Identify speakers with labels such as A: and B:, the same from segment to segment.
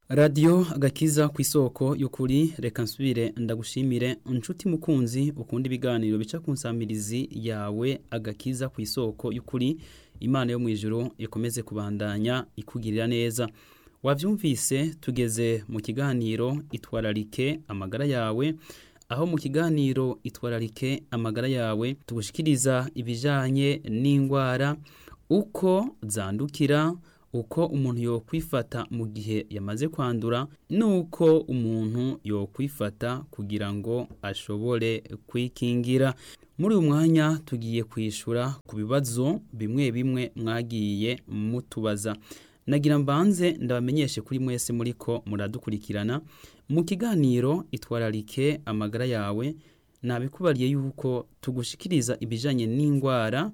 A: radiyo agakiza ku isoko y'ukuri reka nsubire ndagushimire inshuti mukunzi ukunda ibiganiro bica ku nsamirizi yawe agakiza ku isoko y'ukuri imana yo mu ijoro ikomeze kubandanya ikugirira neza wabyumvise tugeze mu kiganiro itwararike amagara yawe aho mu kiganiro itwararike amagara yawe tugushikiriza ibijyanye n'indwara uko zandukira uko umuntu yokwifata mu gihe yamaze kwandura nuko umuntu yokwifata kugira ngo ashobore kwikingira muri uyu mwanya tugiye kwishura ku bibazo bimwe bimwe mwagiye mutubaza nagira mbanze ndabamenyeshe kuri mwese muri ko muradukurikirana mu kiganiro itwararike amagara yawe nabikubariye yuko tugushikiriza ibijyanye n'indwara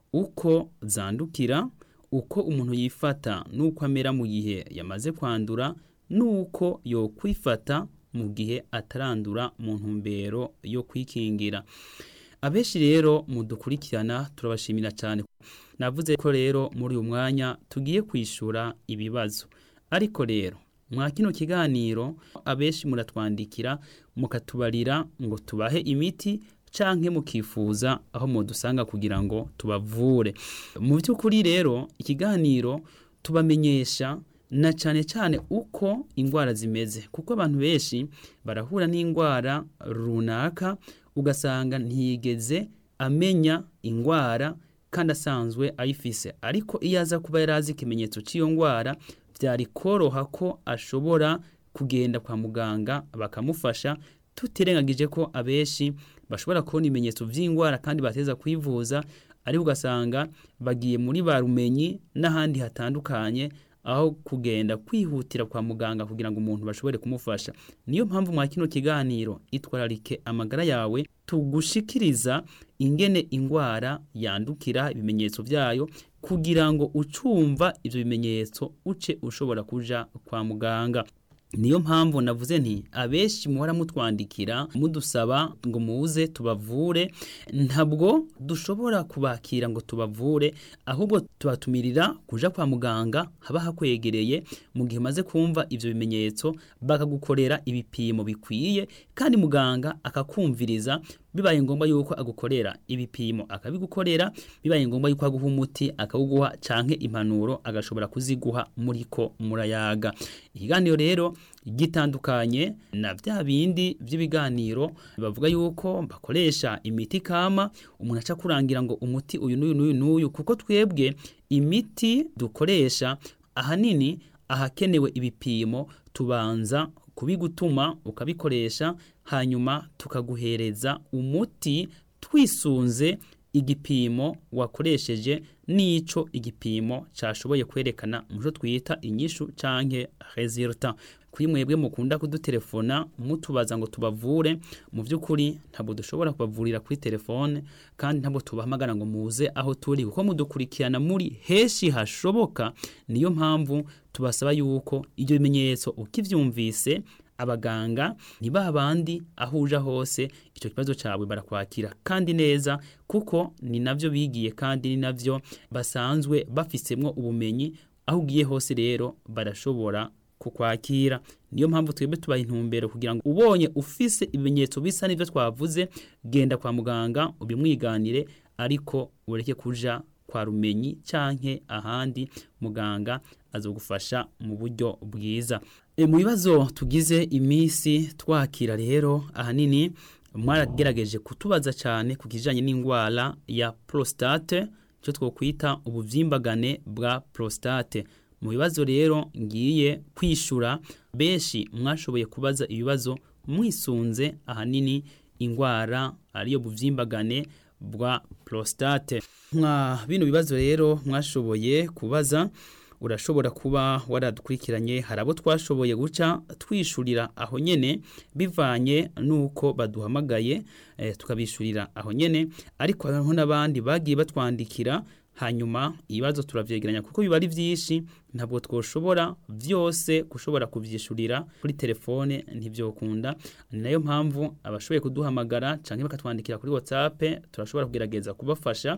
A: uko zandukira uko umuntu yifata n'uko amera mu gihe yamaze kwandura n'uko yokwifata mu gihe atarandura mu ntumbero yo kwikingira abenshi rero mudukurikirana turabashimira cyane navuze ko rero muri uyu mwanya tugiye kwishura ibibazo ariko rero mwa kino kiganiro abenshi muratwandikira mukatubarira ngo tubahe imiti canke mukifuza aho mudusanga kugira ngo tubavure mu by'ukuri rero ikiganiro tubamenyesha na cyane cyane uko indwara zimeze kuko abantu benshi barahura n'indwara runaka ugasanga ntiyigeze amenya indwara kandi asanzwe ayifise ariko iyo aza kuba yari azi ikimenyetso cy'iyo ndwara byari koroha ko ashobora kugenda kwa muganga bakamufasha tutirengagije ko abenshi bashobora kubona ibimenyetso by'indwara kandi bateza kwivuza ariko ugasanga bagiye muri ba rumenyi n'ahandi hatandukanye aho kugenda kwihutira kwa muganga kugira ngo umuntu bashobore kumufasha niyo mpamvu mwa kino kiganiro itwararike amagara yawe tugushikiriza ingene indwara yandukira ibimenyetso byayo kugira ngo ucumva ibyo bimenyetso uce ushobora kuja kwa muganga niyo mpamvu navuze nti abenshi muhora mutwandikira mudusaba ngo muze tubavure ntabwo dushobora kubakira ngo tubavure ahubwo tubatumirira kuja kwa muganga haba hakwegereye mu gihe umaze kumva ivyo bimenyetso bakagukorera ibipimo bikwiye kandi muganga akakumviriza bibaye ngombwa yuko agukorera ibipimo akabigukorera bibaye ngombwa yuko aguha umuti akawuguha canke impanuro agashobora kuziguha muriko murayaga ikiganiro rero gitandukanye na vya bindi vy'ibiganiro bavuga yuko bakoresha imiti kama umuntu aca kurangira ngo umuti uyu n'uyu n'uyu n'uyu kuko twebwe imiti dukoresha ahanini ahakenewe ibipimo tubanza kubigutuma ukabikoresha hanyuma tukaguhereza umuti twisunze igipimo wakoresheje n'ico igipimo cashoboye kwerekana muco twita inyishu canke resultat kuri mwebwe mukunda kudutelefona mutubaza ngo tubavure mu by'ukuri ntabwo dushobora kubavurira kuri telefone kandi ntabwo tubahamagara ngo muze aho turi kuko mudukurikirana muri heshi hashoboka niyo mpamvu tubasaba yuko ibyo bimenyetso ukivyumvise abaganga ni ba bandi aho uja hose icyo kibazo cyawe barakwakira kandi neza kuko ni navyo bigiye kandi ni navyo basanzwe bafisemwo ubumenyi aho ugiye hose rero barashobora kukwakira niyo mpamvu twebwe tubaha intumbero kugira ngo ubonye ufise ibimenyetso bisa n'ivyo twavuze genda kwa muganga ubimwiganire ariko ureke kuja kwa rumenyi canke ahandi muganga azogufasha mu buryo bwiza e, mu bibazo tugize imisi twakira rero ahanini mwaragerageje kutubaza cyane ku kijanye n'indwara ya prostate cyo twokwita ubuvyimbagane bwa prostate mu bibazo rero ngiye kwishura benshi mwashoboye kubaza ibibazo mwisunze ahanini indwara ariyo buvyimbagane bwa prostate nka bino bibazo rero mwashoboye kubaza urashobora kuba waradukurikiranye hari abo twashoboye guca twishurira aho nyene bivanye nuko baduhamagaye e, tukabishurira aho nyene ariko hariho n'abandi bagiye batwandikira hanyuma ibibazo turavyegeranya kuko biba ari vyinshi ntabwo twoshobora vyose gushobora kuvyishurira kuri telefone ntivyokunda ni nayo mpamvu abashoboye kuduhamagara canke bakatwandikira kuri whatsapp turashobora kugerageza kubafasha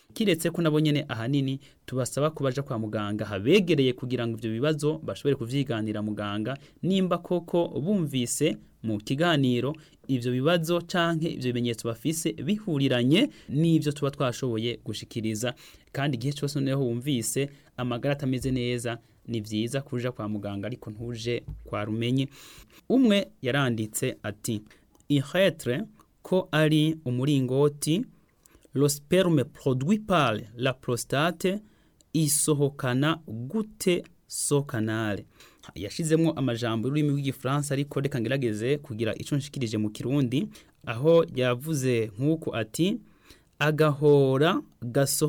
A: kiretse ko nabo nyene ahanini tubasaba ko baja kwa muganga habegereye kugira ngo ivyo bibazo bashobore kuvyiganira muganga nimba koko bumvise mu kiganiro ivyo bibazo canke ivyo bimenyetso bafise bihuriranye n'ivyo tuba twashoboye gushikiriza kandi igihe cyose noneho wumvise amagara atameze neza ni vyiza kuja kwa muganga ariko ntuje kwa rumenye umwe yaranditse ati ihetre ko ari umuringoti le sperme produit par la prostate isohokana gute so canal yashizemwo amajambo y'ururimi rw'igifaransa ariko reka ngerageze kugira ico nshikirije mu kirundi aho yavuze nk'uko ati agahora gaso